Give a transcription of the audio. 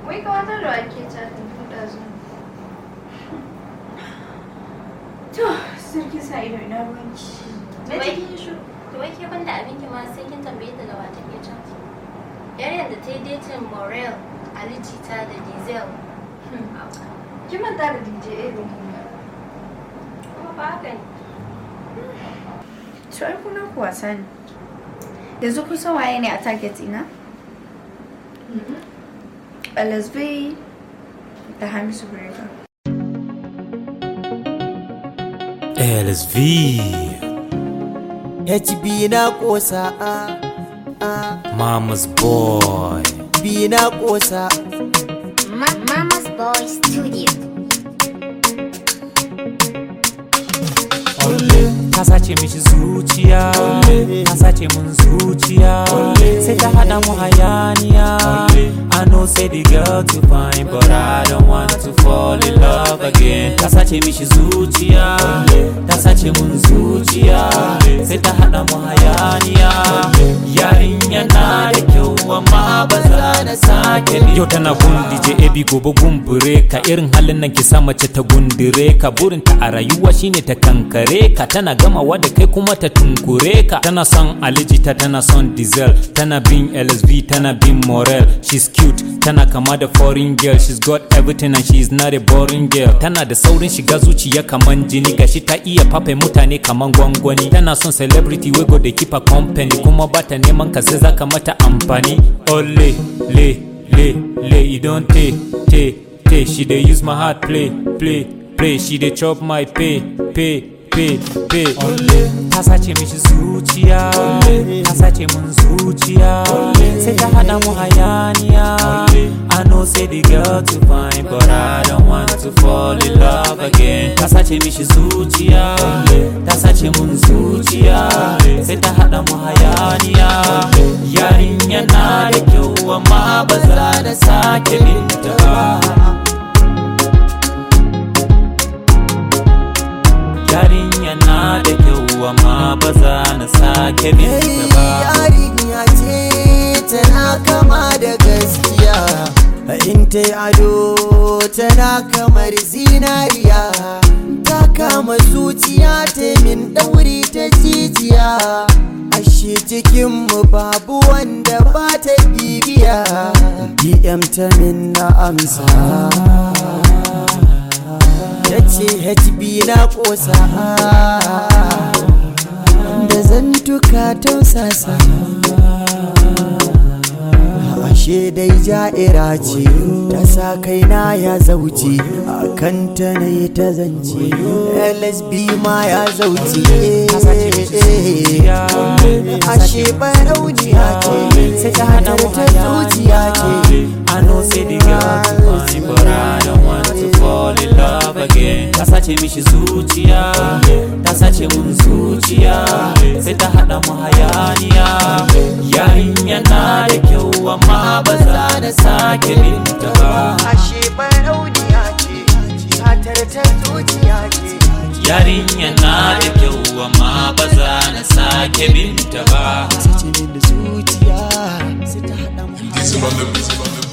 wai kawatar da ake chatin tun ɗazu To, sarki sa ido ina ruwanki. Na Wai- cikin shi. To wai ke banda abinki ma sai kin tambaye ta da wa take can. Yar yadda ta yi datin Morel, Ali Jita da Diesel. kin manta da DJ Edo Kuma ba haka ne. To, ai kuna ku wasa ne. Yanzu kun san waye ne a target ina? LSB da Hamisu Brega. LSV HB na kosa a a Mama's boy B na kosa Mama's Boy Studio. ta sace mishi zuciya ta sace mun zuciya sai ta hada mu hayaniya I know say the girl too fine but I don't want to fall in love again ta sace mishi zuciya ta sace mun zuciya sai ta hada mu hayaniya yarinya na da kyau amma ba za na sake yau tana gun DJ AB gobe gumbure ka irin halin nan ki sa mace ta gundure ka burinta a rayuwa shine ta kankare ka tana gamawa da kai kuma ta tunkure ka tana son alijita tana son diesel tana bin LSV tana bin Morel she's cute tana kama da foreign girl she's got everything and she's not a boring girl tana da saurin shiga zuciya kaman jini gashi ta iya fafe mutane kaman gwangwani tana son celebrity wey go dey keep her company kuma bata neman ka sai zaka mata amfani ole le le le e don te te te she dey use my heart play play play she dey chop my pay pay pay pay ta sace mishi zuciya ta sace mun zuciya sai ta hada mu hayaniya I know say the girl too fine but I don't want to fall in love again ta sace mishi zuciya ta sace mun zuciya sai ta hada mu hayaniya yarinya na da kyau amma ba za da sake binta ba yarinya na da kyau amma ba za na sake binta ba yarinya ce tana kama da gaskiya in ta yi ado tana kamar zinariya ta kama zuciya ta min ɗauri ta jijiya ashe cikinmu babu wanda ba ta bibiya dm ta min na amsa ta ce hb na ƙosa da zantuka tausasa ashe dai ja'ira ce ta sa kaina ya zauce a kanta na yi ta zance lsb ma ya zauce ashe barauniya ce sai ta hada mu ta zuciya ce I know say the girl too fine but I don't want to fall in love again ta sace mishi zuciya ta sace mun zuciya sai ta hada mu hayaniya yarinya na da kyau amma ba za na sake binta ba ashe barauniya ce satar ta zuciya ce yarinya na da kyau amma ba za na sake binta ba sace min da zuciya sai ta hada mu Dizzy on the beat.